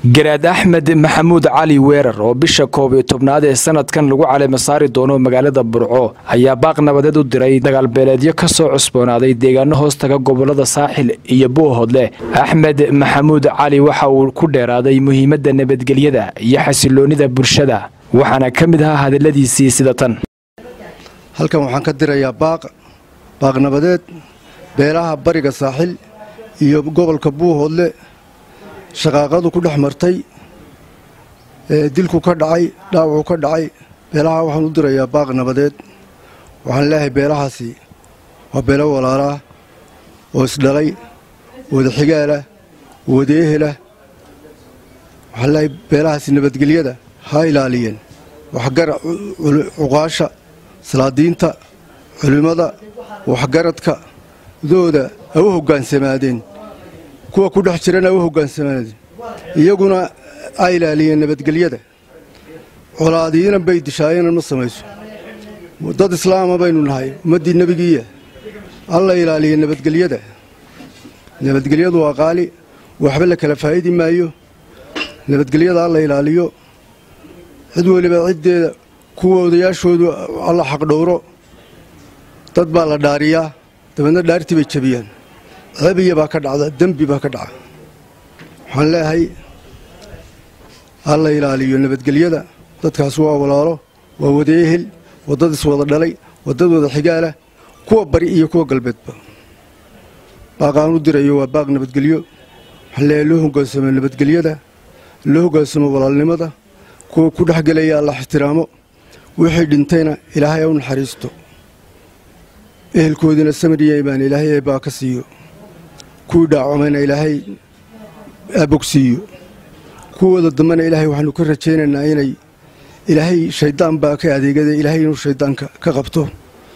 garaad axmed maxamuud cali weerar oo bisha koob iyo tobnaad ee sanadkan lagu caleema saari doono magaalada burco ayaa baaq nabadeed u diray dagaalbeeleedyo ka soo cusboonaaday deegaano hoostaga gobolada saaxil iyo buuhoodle axmed maxamuud cali waxa uu ku dheeraaday muhiimadda nabadgelyada iyo xasiloonida bulshada waxaana ka mid ahaa hadaladiisii sida tan halkan waxaan ka dirayaa baaq baaq nabadeed beelaha bariga saaxil iyo gobolka buuhoodle shaqaaqadu ku dhex martay ee dilku ka dhacay dhaawacu ka dhacay beelaha waxaan u dirayaa baaq nabadeed waxaan leeyahay beelahaasi waa beelo walaalaa oo isdhalay wada xigaalah wada ehelah waxaan leeyahay beelahaasi nabadgelyada ha ilaaliyeen waxgara cuqaasha salaadiinta culimmada waxgaradka dooda ha u hoggaansamaadeen kuwa ku dhex jirana ha u hoggaansamaadeen iyaguna ha ilaaliyeen nabadgelyada colaadiina bay dishaayena ma samayso dad islaama baynu nahay ummaddii nebigiiya alla ilaaliya nabadgelyada nabadgelyadu waa qaali waxba la kala faa'idi maayo nabadgelyada alla ilaaliyo cid weliba ciddeeda kuwa odayaashoodu alla xaqdhowro dad baa la dhaariyaa dabeedna dhaartii bay jabiyaan cebiya baa ka dhacda dembi baa ka dhaca waxaan leeyahay alla ilaaliyo nabadgelyada dadkaas waa walaalo waa wada ehel waa dad iswada dhalay waa dad wada xigaalah kuwa bari iyo kuwa galbeedba baaqaan u dirayo waa baaq nabadgelyo waxaan leeyahay loo hoggaansamo nabadgelyada loo hoggaansamo walaalnimada kuwa ku dhex gelaya alla ixtiraamo wixii dhintayna ilaahay u naxariisto ehelkoodiina samariya imaan ilaahay baa ka siiyo kuwii dhaacamayna ilaahay abogsiiyo kuwooda dambena ilaahay waxaanu ka rajaynaynaa inay ilaahay shayddaan baa ka adeegada ilaahay inuu shayddaanka ka qabto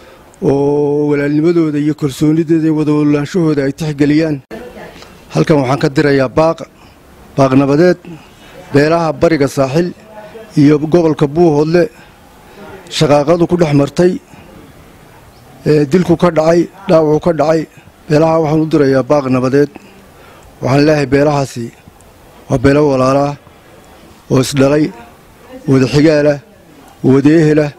oo walaalnimadooda iyo kalsoonidooda iyo wadawalaanshahooda ay tixgeliyaan halkan waxaan ka dirayaa baaq baaq nabadeed beelaha bariga saaxil iyo gobolka buuhoodle shaqaaqadu ku dhex martay ee dilku ka dhacay dhaawacu ka dhacay beelaha waxaan u dirayaa baaq nabadeed waxaan leeyahay beelahaasi waa beelo walaalaa oo isdhalay wada xigaalah wada ehelah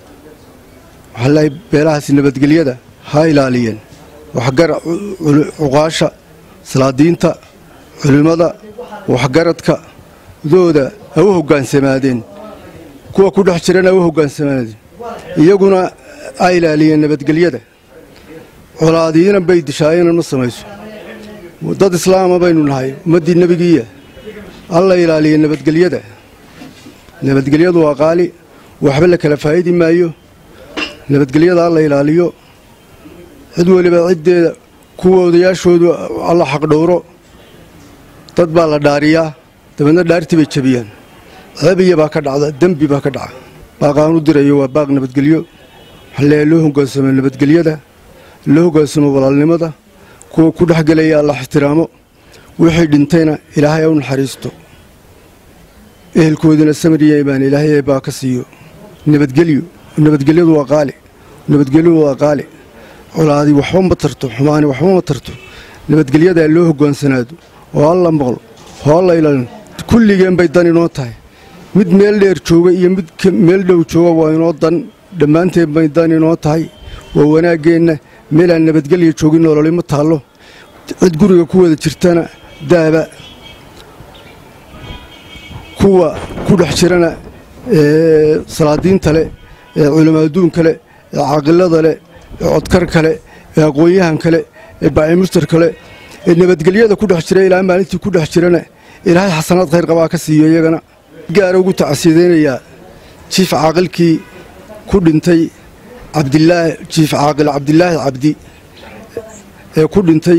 waxaan leeyahay beelahaasi nabadgelyada ha ilaaliyeen waxgara cuqaasha salaadiinta culimmada waxgaradka dooda ha u hoggaansamaadeen kuwa ku dhex jirana ha u hoggaansamaadeen iyaguna ha ilaaliyeen nabadgelyada colaadiina bay dishaayena ma samayso dad islaama baynu nahay ummaddii nebigiiya alla ilaaliya nabadgelyada nabadgelyadu waa qaali waxba la kala faa'idi maayo nabadgelyada alla ilaaliyo cid weliba ciddeeda kuwa odayaashoodu alla xaqdhowro dad baa la dhaariyaa dabeedna dhaartii bay jabiyaan cebiya baa ka dhacda dembi baa ka dhaca baaqaan u dirayo waa baaq nabadgelyo waxaan leeyahay loo hoggaansamo nabadgelyada loo hoggaansamo walaalnimada kuwa ku dhex gelaya alla ixtiraamo wixii dhintayna ilaahay u naxariisto ehelkoodiina samariya imaan ilaahay baa ka siiyo nabadgelyo nabadgelyadu waa qaali nabadgelyadu waa qaali colaadi waxba ma tarto xumaani waxba ma tarto nabadgelyadaa loo hoggaansanaado oo alla maqlo oo alla ilaalin kulligeen bay dan inoo tahay mid meel dheer jooga iyo mid meel dhow jooga waa inoo dan dhammaanteen bay dan inoo tahay waa wanaaggeenna meelaan nabadgelya joogin nololima taallo cid guriga ku wada jirtana daaba kuwa ku dhex jirana ee salaadiinta leh ee culimaaduunka leh ee caaqilada leh ee codkar kale ee aqoon-yahan kale ee baacimustar kale ee nabadgelyada ku dhex jira ilaa maalintii ku dhex jirana ilaahay xasanaad khayr qabaa ka siiyo iyagana gaara ugu tacsiidaynayaa jiif caaqilkii ku dhintay cabdilaahi jiif caaqil cabdilaahi cabdi ee ku dhintay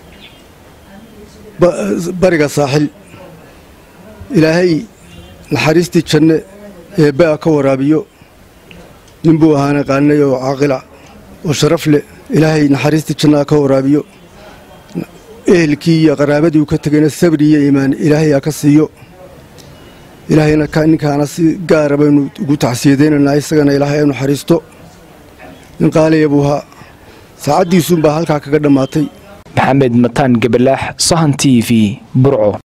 bariga saaxil ilaahay naxariistii janne ee baa ka waraabiyo ninbuu ahaana qaanay oo caaqila oo sharaf leh ilaahay naxariistii jannaa ka waraabiyo ehelkii iyo qaraabadii uu ka tegayna sabri iyo iimaan ilaahay aa ka siiyo ilaahayna ninkaana si gaara baynu ugu tacsiyadaynaynaa isagana ilaahay u naxariisto nin qaaliya buu ahaa saacaddiisuunbaa halkaa kaga dhammaatay maxamed mataan gabalaax sahan t v burco